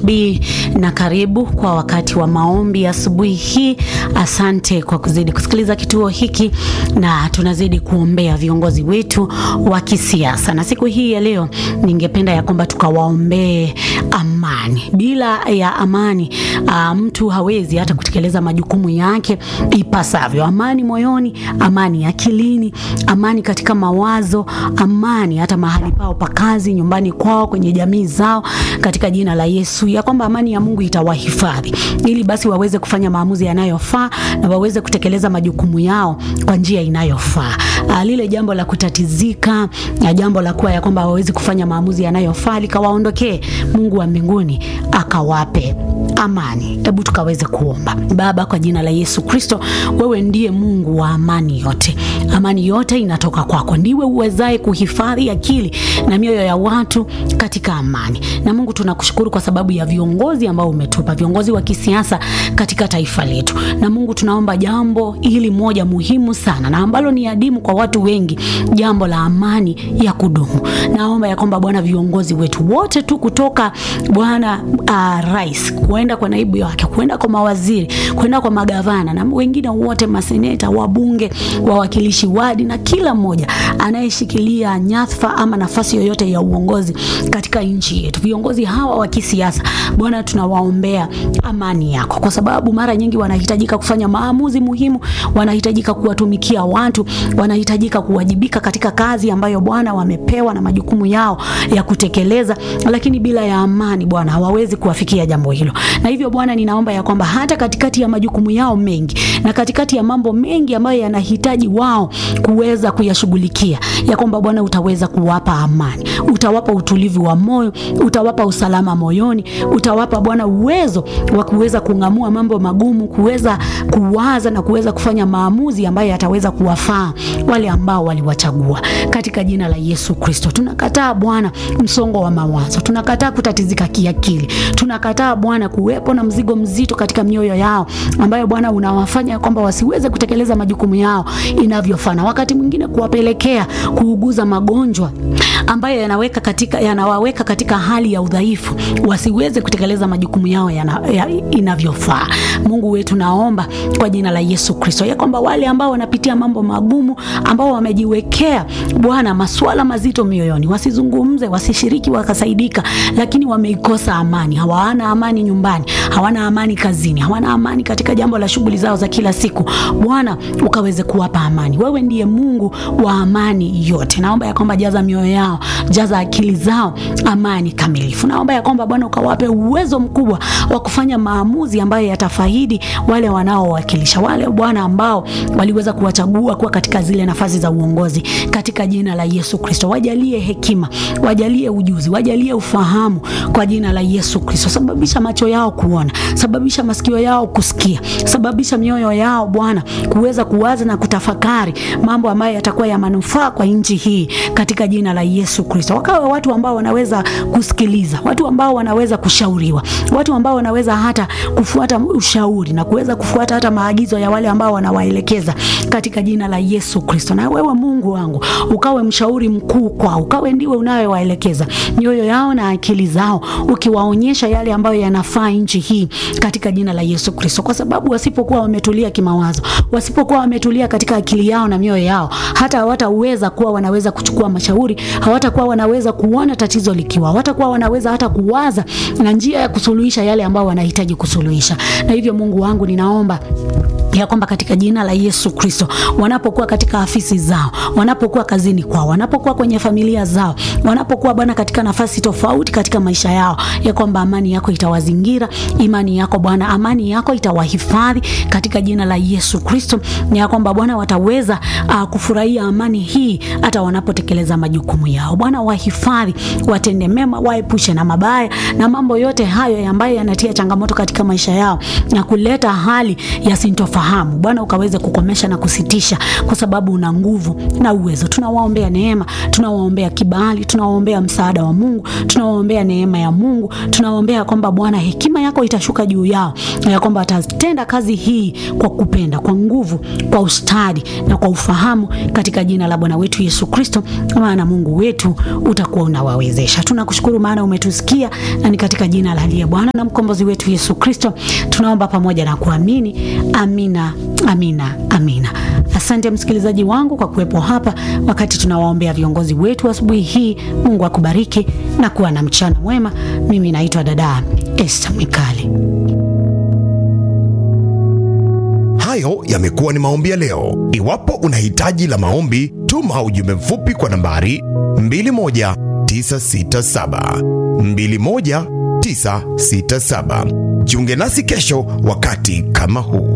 BHB na karibu kwa wakati wa maombi asubuhi hii. Asante kwa kuzidi kusikiliza kituo hiki, na tunazidi kuombea viongozi wetu wa kisiasa, na siku hii ya leo ningependa ya kwamba tukawaombee amani. Bila ya amani uh, mtu hawezi hata kutekeleza majukumu yake ipasavyo. Amani moyoni, amani akilini, amani katika mawazo, amani hata mahali pao pa kazi, nyumbani kwao, kwenye jamii zao, katika jina la Yesu, ya kwamba amani ya Mungu itawahifadhi ili basi waweze kufanya maamuzi yanayofaa na waweze kutekeleza majukumu yao kwa njia inayofaa. Uh, lile jambo la kutatizika na jambo la kuwa ya kwamba hawawezi kufanya maamuzi yanayofaa likawaondokee. Mungu wa mbinguni akawape amani. Hebu tukaweze kuomba. Baba, kwa jina la Yesu Kristo, wewe ndiye Mungu wa amani yote. Amani yote inatoka kwako, ndiwe uwezaye kuhifadhi akili na mioyo ya watu katika amani. Na Mungu, tunakushukuru kwa sababu ya viongozi ambao umetupa, viongozi wa kisiasa katika taifa letu. Na Mungu, tunaomba jambo hili moja muhimu sana na ambalo ni adimu kwa watu wengi, jambo la amani ya kudumu. Naomba ya kwamba Bwana, viongozi wetu wote tu kutoka Bwana uh, rais kuenda kwa naibu wake, kuenda kwa mawaziri, kuenda kwa magavana na wengine wote, maseneta, wabunge, wawakilishi wadi na kila mmoja anayeshikilia nyadhifa ama nafasi yoyote ya uongozi katika nchi yetu, viongozi hawa wa kisiasa, Bwana, tunawaombea amani yako, kwa sababu mara nyingi wanahitajika kufanya maamuzi muhimu, wanahitajika kuwatumikia watu, wanahitajika kuwajibika katika kazi ambayo Bwana wamepewa na majukumu yao ya kutekeleza, lakini bila ya amani Bwana hawawezi kuwafikia jambo hilo. Na hivyo Bwana, ninaomba ya kwamba hata katikati ya majukumu yao mengi na katikati ya mambo mengi ambayo yanahitaji wao kuweza kuyashughulikia, ya kwamba Bwana utaweza kuwapa amani, utawapa utulivu wa moyo, utawapa usalama moyoni, utawapa Bwana uwezo wa kuweza kung'amua mambo magumu, kuweza kuwaza na kuweza kufanya maamuzi ambayo yataweza kuwafaa wale ambao waliwachagua. Katika jina la Yesu Kristo, tunakataa Bwana msongo wa mawazo, tunakataa kutatizika kiakili, tunakataa Bwana kuwepo na mzigo mzito katika mioyo yao ambayo Bwana unawafanya kwamba wasiweze kutekeleza majukumu yao inavyofaa, na wakati mwingine kuwapelekea kuuguza magonjwa ambayo yanaweka katika yanawaweka katika hali ya udhaifu, wasiweze kutekeleza majukumu yao yana, ya, inavyofaa. Mungu wetu, naomba kwa jina la Yesu Kristo ya kwamba wale ambao wanapitia mambo magumu, ambao wamejiwekea Bwana masuala mazito mioyoni, wasizungumze, wasishiriki, wakasaidika, lakini wameikosa amani, hawana amani nyumbani, hawana amani kazini, hawana amani katika jambo la shughuli zao za kila siku. Bwana ukaweze kuwapa amani. Wewe ndiye Mungu wa amani yote. Naomba ya kwamba jaza mioyo yao, jaza akili zao amani kamilifu. Naomba ya kwamba Bwana ukawape uwezo mkubwa wa kufanya maamuzi ambayo yatafaidi wale wanaowakilisha, wale Bwana ambao waliweza kuwachagua kuwa katika zile nafasi za uongozi, katika jina la Yesu Kristo. Wajalie hekima, wajalie ujuzi, wajalie ufahamu kwa jina la Yesu Kristo. Sababisha macho yao kuona, sababisha masikio yao kusikia, sababisha mioyo yao Bwana kuweza kuwaza na kutafakari mambo ambayo yatakuwa ya manufaa kwa nchi hii katika jina la Yesu Kristo. Wakawe watu ambao wanaweza kusikiliza, watu ambao wanaweza kushauriwa, watu ambao wanaweza hata kufuata ushauri na kuweza kufuata hata maagizo ya wale ambao wanawaelekeza katika jina la Yesu Kristo. Na wewe Mungu wangu ukawe mshauri mkuu kwao, ukawe ndiwe unayewaelekeza mioyo yao na akili zao, ukiwaonyesha yale ambayo yanafaa nchi hii katika jina la Yesu Kristo, kwa sababu wasipokuwa wametulia kimawazo, wasipokuwa wametulia katika akili yao na mioyo yao, hata hawataweza kuwa wanaweza kuchukua mashauri, hawatakuwa wanaweza kuona tatizo likiwa, hawatakuwa wanaweza hata kuwaza na njia ya kusuluhisha yale ambayo wanahitaji kusuluhisha. Na hivyo Mungu wangu ninaomba ya kwamba katika jina la Yesu Kristo, wanapokuwa katika afisi zao, wanapokuwa kazini kwao, wanapokuwa kwenye familia zao, wanapokuwa Bwana katika nafasi tofauti katika maisha yao, ya kwamba amani yako itawazingira, imani yako Bwana, amani yako itawahifadhi katika jina la Yesu Kristo, na ya kwamba Bwana wataweza uh, kufurahia amani hii hata wanapotekeleza majukumu yao. Bwana wahifadhi, watende mema, waepushe na mabaya na mambo yote hayo ambayo yanatia changamoto katika maisha yao na kuleta hali ya sintofahamu. Bwana ukaweze kukomesha na kusitisha, kwa sababu una nguvu na uwezo. Tunawaombea neema, tunawaombea kibali, tunawaombea msaada wa Mungu, tunawaombea neema ya Mungu, tunawaombea kwamba Bwana hekima yako yako itashuka juu yao, na ya kwamba watatenda kazi hii kwa kupenda, kwa nguvu, kwa ustadi na kwa ufahamu, katika jina la Bwana wetu Yesu Kristo, maana Mungu wetu utakuwa unawawezesha. Tunakushukuru maana umetusikia, na ni katika jina la aliye Bwana na mkombozi wetu Yesu Kristo tunaomba pamoja na kuamini. Amina, amina, amina. Asante msikilizaji wangu kwa kuwepo hapa wakati tunawaombea viongozi wetu asubuhi hii. Mungu akubariki na kuwa na mchana mwema. Mimi naitwa dada Esther Mwikali. Hayo yamekuwa ni maombi ya leo. Iwapo una hitaji la maombi, tuma ujumbe mfupi kwa nambari 21967 21967. Jiunge nasi kesho wakati kama huu.